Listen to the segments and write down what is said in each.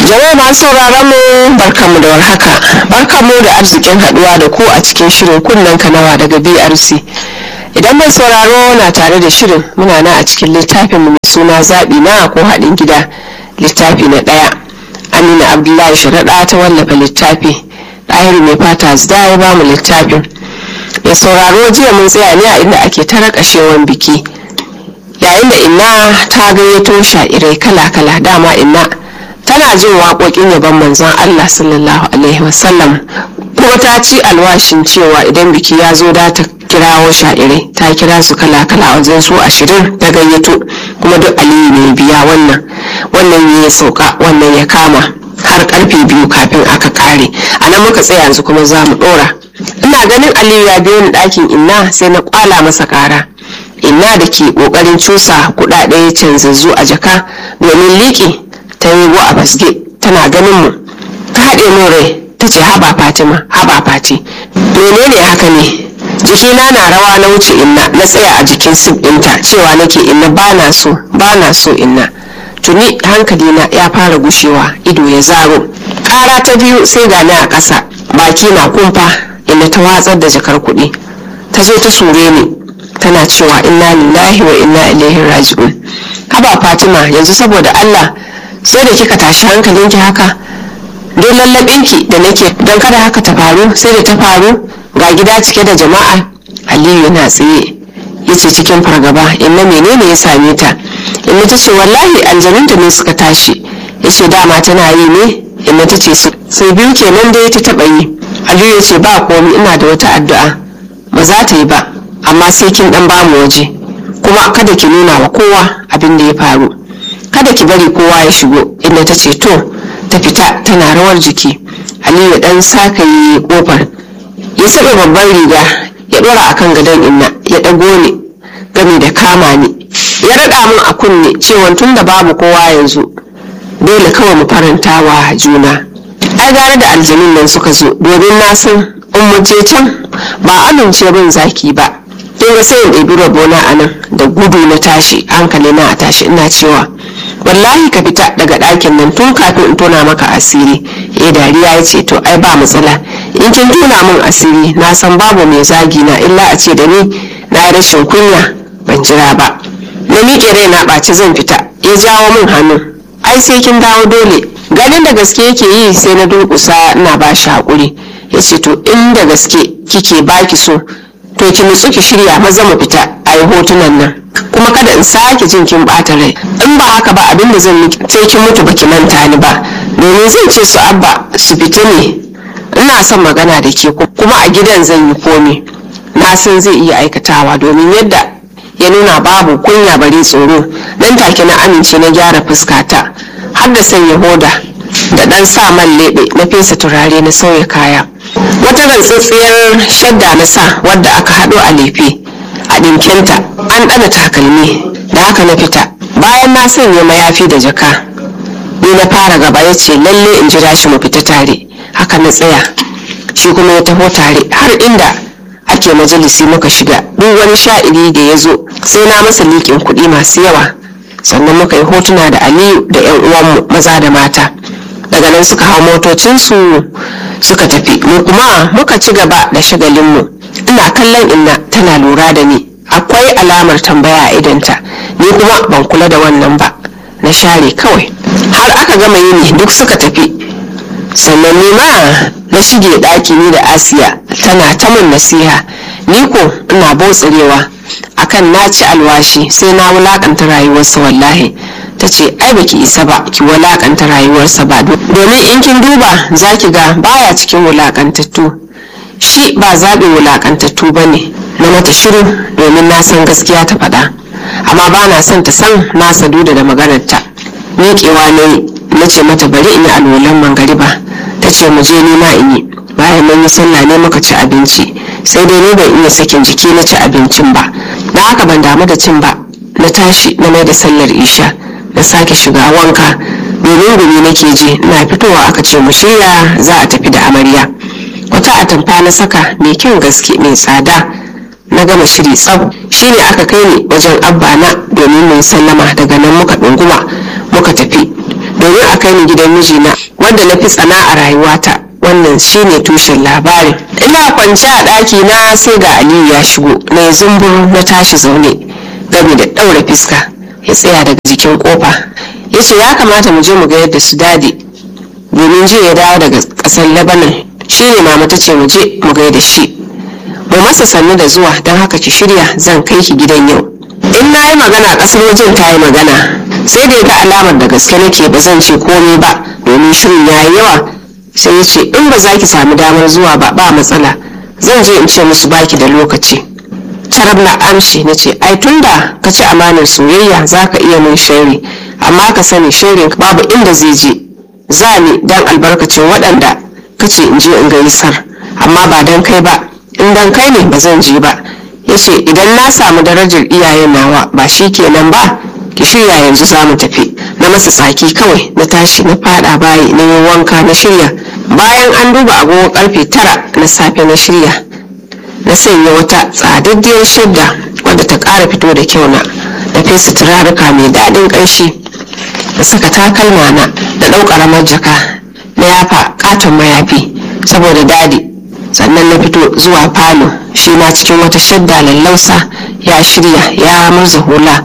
Jama'a masu sauraron mu barkamu da warhaka. Barkamu da arzikin haduwa da ku a cikin shirin kunnen kanawa daga BRC. Idan mai sauraro na tare da shirin muna na a cikin littafin mu mai suna zaɓi na ko haɗin gida littafi na ɗaya. Amina Abdullahi Sharaɗa ta wallafa littafi. Ɗahiru mai fata zda ya ba mu littafin. Mai sauraro jiya mun tsaya ne a inda ake ta rakashewan biki. Yayin da inna ta gayyato sha'irai kala-kala dama inna tana jin waƙoƙin yaban manzon Allah sallallahu alaihi wasallam kuma ta ci alwashin cewa idan biki ya zo da ta kirawo sha'irai ta kira su kala kala wajen su ashirin ta gayyato kuma duk aliyu ne biya wannan wannan ya sauka wannan ya kama har karfe biyu kafin aka kare a nan muka tsaya yanzu kuma za mu dora ina ganin aliyu ya biyo ni ɗakin inna sai na kwala masa kara inna da ke ƙoƙarin cusa kuɗaɗe canzazzu a jaka domin liƙi ta yi a basge tana ganin mu ta haɗe min rai ta ce haba fatima haba fati menene haka ne jikina na rawa na wuce inna na tsaya a jikin sif ɗinta cewa nake inna ba na so ba na so inna tuni hankalina ya fara gushewa ido ya zaro ƙara ta biyu sai gani a ƙasa baki na kumfa inna ta watsar da jakar kuɗi ta zo ta sure ni tana cewa inna lillahi wa inna ilaihi raji'un haba fatima yanzu saboda allah sai da kika tashi hankalinki haka don lallabinki da nake don kada haka ta faru sai da ta faru ga gida cike da jama'a aliyu yana tsaye ya ce cikin fargaba inna menene ya same ta inna ta ce wallahi aljanunta ne suka tashi ya ce dama tana yi ne inna ta ce sai biyu kenan da ya ta taɓa yi aliyu ya ce ba komi ina da wata addu'a ba za ta yi ba amma sai kin dan bamu waje kuma kada ki nuna wa kowa abin da ya faru kada ki bari kowa ya shigo inda ta ce to ta fita tana rawar jiki aliyu dan saka yi kofar ya saba babban riga ya dora akan gadon inna ya dago ni gami da kama ni ya rada min a kunne cewa tun da babu kowa yanzu dole kawai mu faranta wa juna ai gare da aljanun nan suka zo domin na san ummace can ba amince bin zaki ba kin ga sai in ɗebi rabona a nan da gudu na tashi hankali na a tashi ina cewa wallahi ka fita daga ɗakin nan tun kafin in tona maka asiri eh dariya ya ce to ai ba matsala in kin tona min asiri na san babu mai zagi na illa a ce da ni na rashin kunya ban jira ba na miƙe rai na ɓaci zan fita ya jawo min hannu ai sai kin dawo dole ganin da gaske yake yi sai na durƙusa ina ba shi haƙuri ya ce to in da gaske kike baki so to ki nutsu ki shirya maza mu fita a yi hotunan nan kuma kada in sake jin kin bata rai in ba haka ba abin da zan miki sai kin mutu baki manta ni ba domin zan ce su abba su fita ne ina son magana da ke kuma a gidan zan yi komi na san zai iya aikatawa domin yadda ya nuna babu kunya bare tsoro nan take na amince na gyara fuskata har da sanya hoda da dan sa man lebe na fesa turare na sauya kaya wata rantsatsiyar shadda na sa wadda aka haɗo a lefe a ɗinkinta an ɗana takalmi da haka na fita bayan na sanya mayafi da jaka ni na fara gaba ya ce lalle in jira shi mu fita tare haka na tsaya shi kuma ya taho tare har inda ake majalisi muka shiga duk wani sha'iri da ya zo sai na masa liƙin kuɗi masu yawa sannan muka yi hotuna da aliyu da 'yan uwanmu maza da mata daga nan suka hau motocinsu suka tafi mu kuma muka ci gaba da shagalinmu ina kallon inna tana lura da ni akwai alamar tambaya a idanta ni kuma ban kula da wannan ba na share kawai har aka gama yini duk suka tafi sannan ni ma na shige ɗaki ni da asiya tana ta min nasiha ni ko ina botsarewa akan na ci alwashi sai na wulakanta rayuwarsa wallahi ta ce ai baki isa ba ki wulakanta rayuwarsa ba domin in kin duba za ki ga baya cikin wulakantattu shi ba zaɓin wulakantattu ba ne na mata shiru domin na san gaskiya ta faɗa amma ba na son ta san na saduda da maganarta miƙewa ne na ce mata bari in yi alwalan mangariba ta ce mu je nima in yi bayan mun yi sallah ne muka ci abinci sai dai ni ban iya sakin jiki na ci abincin ba na haka ban damu da cin ba na tashi na mai da sallar isha na sake shiga wanka domin gumi nake ji na fitowa aka ce mu shirya za a tafi da amarya wata atamfa na saka mai kyan gaske mai tsada na gama shiri tsab shine aka kai ni wajen abba na domin mun sallama daga nan muka ɗunguma muka tafi domin a kai ni gidan mijina wanda na fi tsana a rayuwata wannan shine tushen labarin ina kwance a ɗaki na sai ga aliyu ya shigo na zumbur na tashi zaune gami da ɗaura fiska ya tsaya daga jikin kofa ya ce ya kamata mu je mu ga yadda su dade domin jiya ya dawo daga ƙasar lebanon shine mama ta ce mu je mu ga da shi mu masa sannu da zuwa don haka ki shirya zan kai ki gidan yau in na yi magana ƙasar wajen ta yi magana sai da ya ga alamar da gaske nake ba zan ce komai ba domin shirin ya yi yawa sai ya ce in ba za ki sami damar zuwa ba ba matsala zan je in ce musu baki da lokaci carab na amshi na ce ai tunda ka ci amanar soyayya za ka iya min shari amma ka sani shirin babu inda zai je za ni don albarkacin waɗanda ka ce in je in gaisar amma ba don kai ba in don kai ne ba zan je ba ya ce idan na samu darajar iyayen nawa ba shi kenan ba ki shirya yanzu za mu tafi na masa tsaki kawai na tashi na fada bayi na yi wanka na shirya bayan an duba agogo karfe tara na safe na shirya na sanya wata tsadaddiyar shadda wadda ta ƙara fito da kyau na da fesa turaruka mai daɗin ƙanshi da saka takalma na da ɗau ƙaramar jaka na yafa katon mayafi saboda dadi sannan na fito zuwa falo shi ma cikin wata shadda lallausa ya shirya ya murza hula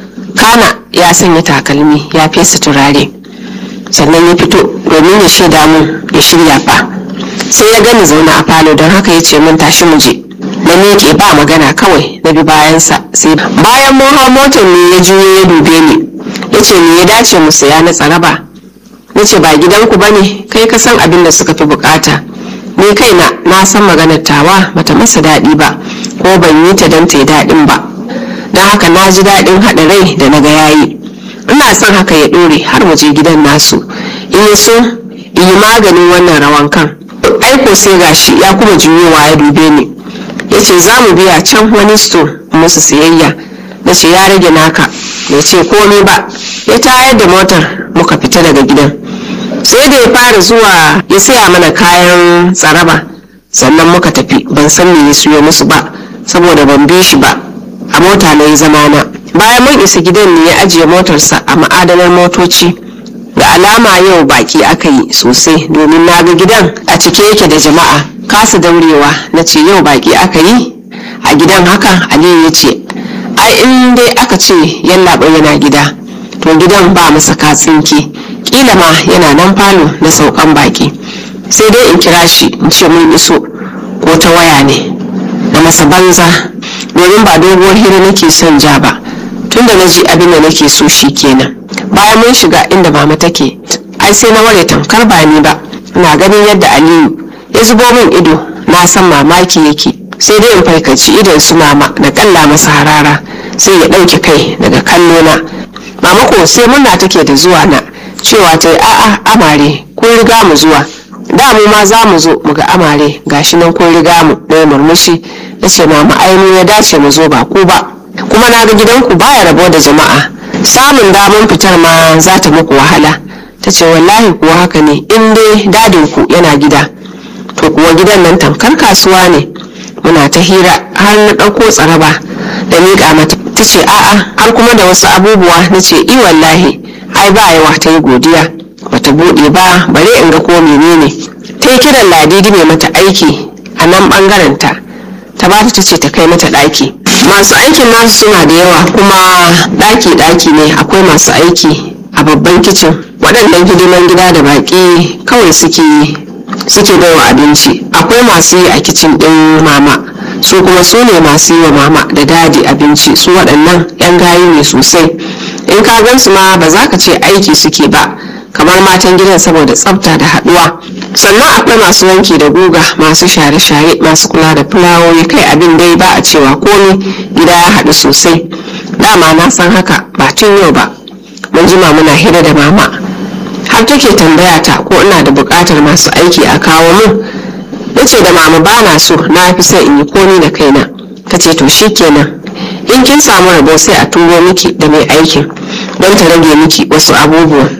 kana ya sanya takalmi ya fesa turare sannan ya fito domin ya shaida mun ya shirya fa sai ya gani zaune a falo don haka ya ce mun tashi mu je na miƙe ba magana kawai na bi bayansa sai bayan mun hau motar ne ya juyo ya dube ni ya ce me ya dace mu saya na tsaraba na ce ba gidanku ba ne kai ka san abin da suka fi bukata ni kaina na san maganar tawa bata masa daɗi ba ko ban yi ta don ta yi daɗin ba don haka na ji daɗin haɗa rai da na ga yayi ina son haka ya ɗore har mu je gidan nasu in so in yi maganin wannan rawan kan aiko sai gashi ya kuma juyowa ya dube ni ya ce za mu biya can wani store musu siyayya na ce ya rage naka bai ce komai ba ya tayar da motar muka fita daga gidan sai da ya fara zuwa ya saya mana kayan tsaraba sannan muka tafi ban san me ya siyo musu ba saboda ban bi shi ba a mota na yi zamana bayan mun isa gidan ne ya ajiye motarsa a ma'adanar motoci da alama yau baki aka yi sosai domin na ga gidan a cike yake da jama'a kasa daurewa na ce yau baki aka yi a gidan haka aliyu ya ce ai in dai aka ce yallaɓa yana gida to gidan ba masa katsinki kila ma yana nan falo na saukan baki sai dai in kira shi in ce mun iso ko ta waya ne na masa banza domin ba doguwar hira nake son ja ba tunda na ji abin da nake so shi kenan bayan mun shiga inda mama take ai sai na ware tamkar ba ni ba ina ganin yadda aliyu ya zubo min ido na san mamaki yake sai dai in faikaci idon su mama na kalla masa harara sai ya ɗauke kai daga kallo na mama ko sai murna take da zuwa na cewa ta yi a'a amare kun riga mu zuwa da mu ma za mu zo mu ga amare gashi nan kun riga mu na murmushi na ce mama ainihin ya dace mu zo ba ku ba kuma na ga gidanku baya rabo da jama'a samun damar fitar ma za ta muku wahala ta ce wallahi kuwa haka ne in dai dadinku yana gida to kuwa gidan nan tamkar kasuwa ne muna ta hira har na ɗauko tsaraba da miƙa mata ta ce a'a har kuma da wasu abubuwa na ce i wallahi ai ba yawa ta yi godiya bata buɗe ba bare in ga ko menene ta yi kiran ladidi mai mata aiki a nan ɓangaren ta ta ba ta ce ta kai mata ɗaki masu aikin nasu suna da yawa kuma ɗaki-ɗaki ne akwai masu aiki a babban kicin waɗannan hidiman gida da baƙi kawai suke suke baiwa abinci akwai masu yi a kicin ɗin mama su kuma su ne masu yi wa mama da dadi abinci su waɗannan 'yan gayu ne sosai in ka gan su ma ba za ka ce aiki suke ba kamar matan gidan saboda tsafta da haɗuwa sannan akwai masu wanki da guga masu share-share masu kula da fulawoyi kai abin dai ba a cewa komi gida ya haɗu sosai dama na san haka ba tun yau ba mun jima muna hira da mama har take tambaya ta ko ina da buƙatar masu aiki a kawo mun na ce da mama ba na so na fi son in yi komi da kaina ta ce to kenan in kin samu rabo sai a turo miki da mai aikin don ta rage miki wasu abubuwan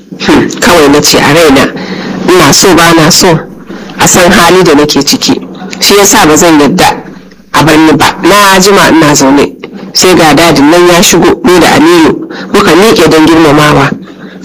kawai na ce a raina ina so ba na so a san hali da nake ciki shi yasa ba zan yadda a bar ni ba na jima ina zaune sai ga dadin nan ya shigo ni da aminu muka miƙe don girmamawa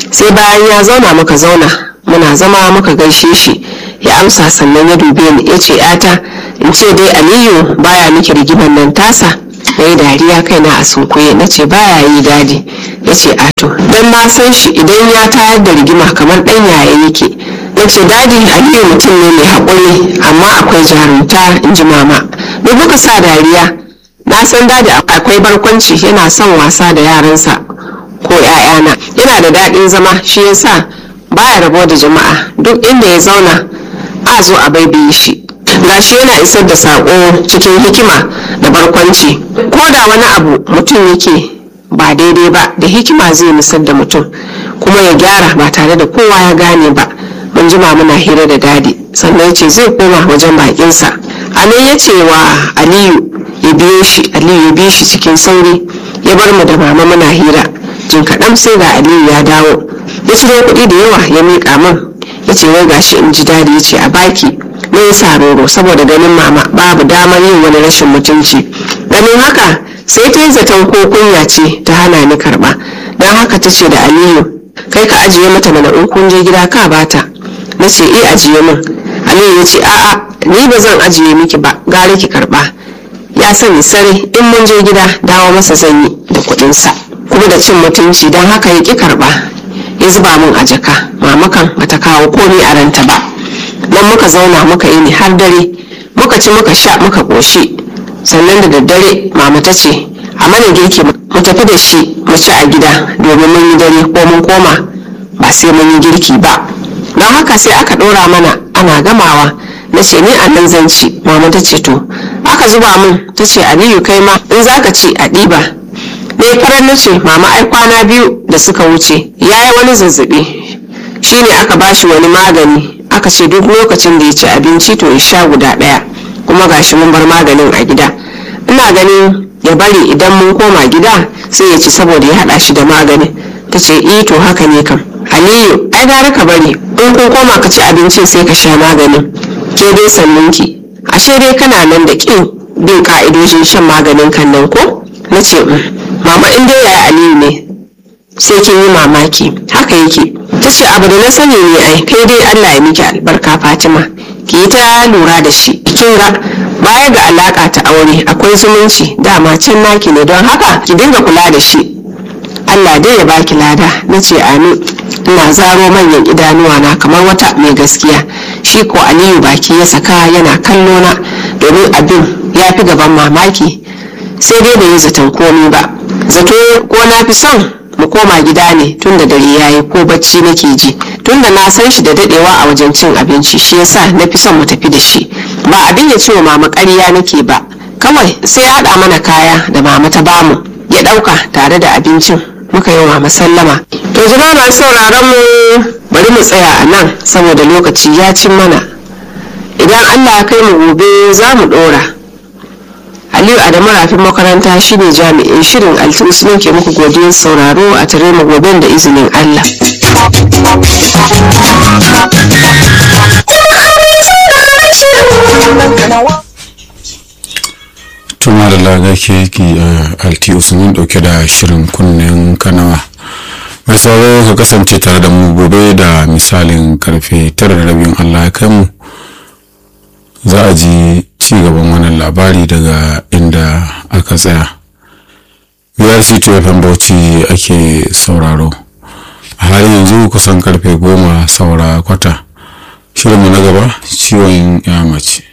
sai bayan ya zauna muka zauna muna zama muka gaishe shi ya amsa sannan ya dube ni ya ce yata in ce dai aliyu baya miki rigiman nan tasa na yi dariya kaina a sunkuye na ce baya yi dadi ya ce ato don na san shi idan ya tayar da rigima kamar ɗan yaya yake na ce dadi aliyu mutum ne mai haƙuri amma akwai jarumta in ji mama me kuka sa dariya na san dadi akwai barkwanci yana son wasa da yaransa ko 'ya'yana yana da daɗin zama shi yasa baya rabo da jama'a duk inda ya zauna a zo a baibaye shi gashi yana isar da saƙo cikin hikima da barkwanci ko da wani abu mutum yake ba daidai ba da hikima zai nisar da mutum kuma ya gyara ba tare da kowa ya gane ba mun jima muna hira da dadi sannan ya ce zai koma wajen bakinsa a nan ya ce wa aliyu ya biyo shi aliyu ya biyo shi cikin sauri ya bar mu da mama muna hira jin kaɗan sai ga aliyu ya dawo ya ciro kuɗi da yawa ya miƙa min ya ce wai gashi in ji dadi ya ce a baki na yi saroro saboda ganin mama babu damar yin wani rashin mutunci ganin haka sai ta yi zaton ko kunya ce ta hana ni karɓa don haka ta ce da aliyu kai ka ajiye mata mana in kun je gida ka bata na ce eh ajiye min aliyu ya ce a'a ni ba zan ajiye miki ba gare ki karɓa ya sani sare in mun je gida dawo masa zan yi da kuɗinsa kuma da cin mutunci don haka ya ƙi karɓa ya zuba min a jaka mamakan bata kawo komai a ranta ba nan muka zauna muka yi ni har dare muka ci muka sha muka ƙoshi sannan da daddare mama ta ce a mana girki mu tafi da shi mu ci a gida domin mun yi dare ko mun koma ba sai mun yi girki ba don haka sai aka ɗora mana ana gamawa na ce ni a nan zan ci mama ta ce to aka zuba min ta ce aliyu kai ma in zaka ci a ɗiba ne farar na ce mama ai kwana biyu da suka wuce ya yi wani zazzabi shine aka bashi wani magani aka ce duk lokacin da ya ci abinci to ya sha guda ɗaya kuma gashi mun bar maganin a gida ina ganin ya bari idan mun koma gida sai ya ci saboda ya haɗa shi da maganin ta ce i to haka ne kam aliyu ai gara ka bari in kun koma ka ci abincin sai ka sha maganin ke dai sannunki ashe dai kana nan da ƙin bin ka'idojin shan maganin kan nan ko na ce mama in dai yaya aliyu ne sai kin yi mamaki haka yake ta ce abu da na sani ne ai kai dai allah ya miki albarka fatima ki yi ta lura da shi kin ga baya ga alaka ta aure akwai zumunci dama can naki ne don haka ki dinga kula da shi allah dai ya baki lada na ce amin ina zaro manyan idanuwa na kamar wata mai gaskiya shi ko aliyu baki ya saka yana kallo na domin abin ya fi gaban mamaki sai dai bai yi zaton komi ba zato ko na fi son mu koma gida ne tun da dare yayi ko bacci nake ji tun da na san shi da dadewa a wajen cin abinci shi yasa na fi son mu tafi da shi ba abin ya ce wa mama ƙarya nake ba kawai sai ya haɗa mana kaya da mama ta bamu ya ɗauka tare da abincin muka yi wa mama sallama to jama'a masu sauraron mu bari mu tsaya a nan saboda lokaci ya cin mana idan allah ya kai mu gobe za mu ɗora aliyu adamu rafin makaranta shine jami'in shirin altusunin ke muku godiyar sauraro a tare mu goben da izinin allah tuma da lagake ki alti usman dauke da shirin kunnen kanawa mai sauraro ka kasance tare da mu gobe da misalin karfe tara da rabin allah ya kai mu za a ji ci gaban wannan labari daga inda aka tsaya brc fm bauchi ake sauraro a halin yanzu kusan karfe goma saura kwata shirinmu na gaba ciwon ya mace